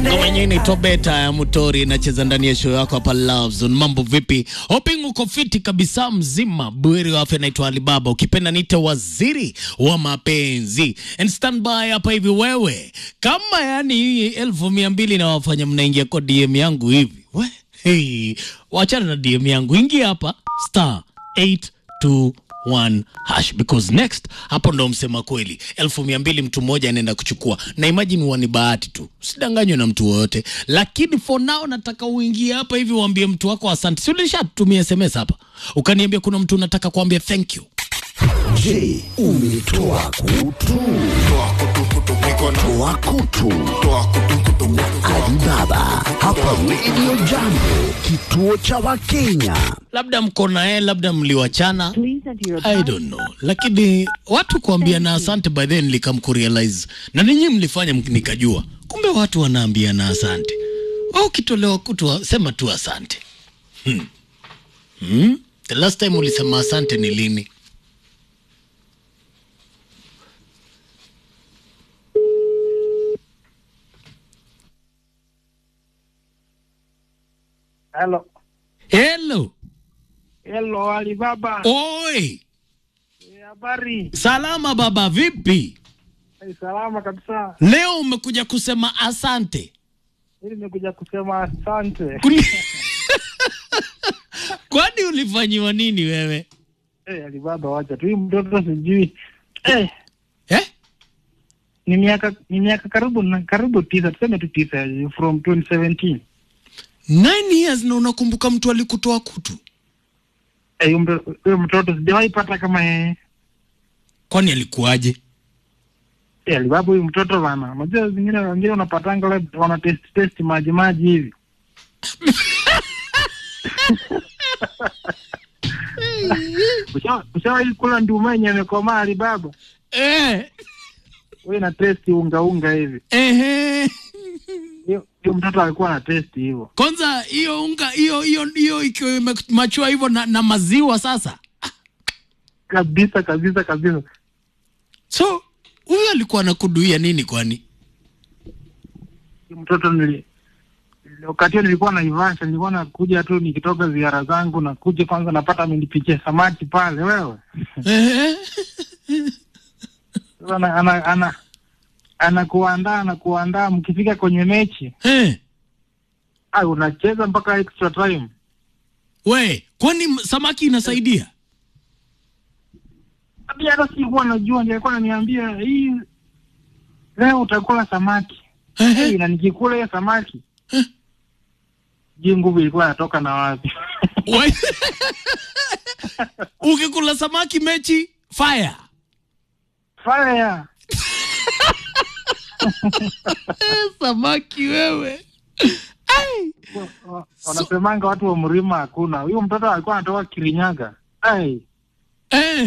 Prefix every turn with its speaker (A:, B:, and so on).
A: Ngoma yenyewe inaitwa Beta ya Mutori inacheza ndani ya show yako hapa Love Zone. Mambo vipi? Hoping uko fiti kabisa mzima. Buheri wa afya, naitwa Alibaba. Ukipenda niite waziri wa mapenzi. And stand by hapa hivi wewe. Kama yani hii elfu mia mbili na wafanya mnaingia kwa DM yangu hivi. We, hey, wachana na DM yangu. Ingia hapa star 821 hash because next hapo ndo msema kweli elfu mia mbili mtu mmoja anaenda kuchukua na imagine huwa ni bahati tu usidanganywe na mtu wowote lakini for now nataka uingie hapa hivi uambie mtu wako asante si ulishatumia sms hapa ukaniambia kuna mtu unataka kuambia thank you
B: Je, umetoa kutu? Toa kutu na Alibaba hapa Radio Jambo, kituo cha Wakenya.
A: labda mko naye labda mliwachana
C: Please enter your
A: I don't know, lakini watu kuambia na asante by then nilikam kurealize na ninyi mlifanya mk- nikajua kumbe watu wanaambia na asante. Wewe ukitolewa kutu sema tu asante. Hmm. Hmm? The last time ulisema asante ni lini?
D: Hello.
A: Hello.
D: Hello, Alibaba.
A: Oi,
D: Eh, Habari?
A: salama baba, vipi?
D: Eh, Salama kabisa.
A: Leo umekuja kusema asante.
D: Mimi nimekuja kusema asante.
A: Kuni- Kwani ulifanyiwa nini wewe?
D: Eh, Alibaba wacha tu. Huyu mtoto sijui. Eh,
A: Eh?
D: ni miaka ni miaka karibu na karibu tisa, tuseme tu tisa from 2017.
A: Nine years na unakumbuka mtu alikutoa kutu?
D: Eh, huyu mto- huyu mtoto sijawahi pata kama yeye.
A: Kwani alikuwaje?
D: Eh, Alibaba huyu mtoto bana. Unajua zingine wengine unapatanga wale wana test test maji maji hivi. Usha- Ushawahi kula nduma yenye imekomaa Alibaba?
A: Eh,
D: Wewe na test unga unga hivi.
A: ehe.
D: Hiyo hiyo mtoto alikuwa na test hivyo.
A: Kwanza hiyo unga hiyo hiyo hiyo ikiwa imachua hivyo na, na maziwa sasa.
D: Kabisa kabisa kabisa.
A: So huyu alikuwa anakuduia nini kwani?
D: Huyo mtoto nili wakati huo nilikuwa Naivasha, nilikuwa nakuja tu nikitoka ziara zangu, nakuja kwanza napata amenipikia samaki pale wewe.
A: Ehe.
D: Sasa ana ana ana anakuandaa anakuandaa, mkifika kwenye mechi
A: Eh.
D: ai, unacheza mpaka extra time.
A: We, kwani m- samaki inasaidia?
D: Hadi hata sikuwa najua, ndiye alikuwa ananiambia hii leo utakula samaki.
A: Ehe.
D: Hey, na nikikula hiyo samaki je, nguvu ilikuwa inatoka na wapi?
A: We. Ukikula samaki mechi fire.
D: Fire.
A: Eh, samaki wewe. Ai.
D: Wa- wa- Wanasemanga watu wa mlima hakuna. Huyo mtoto alikuwa anatoka Kirinyaga. Ai,
A: Eh.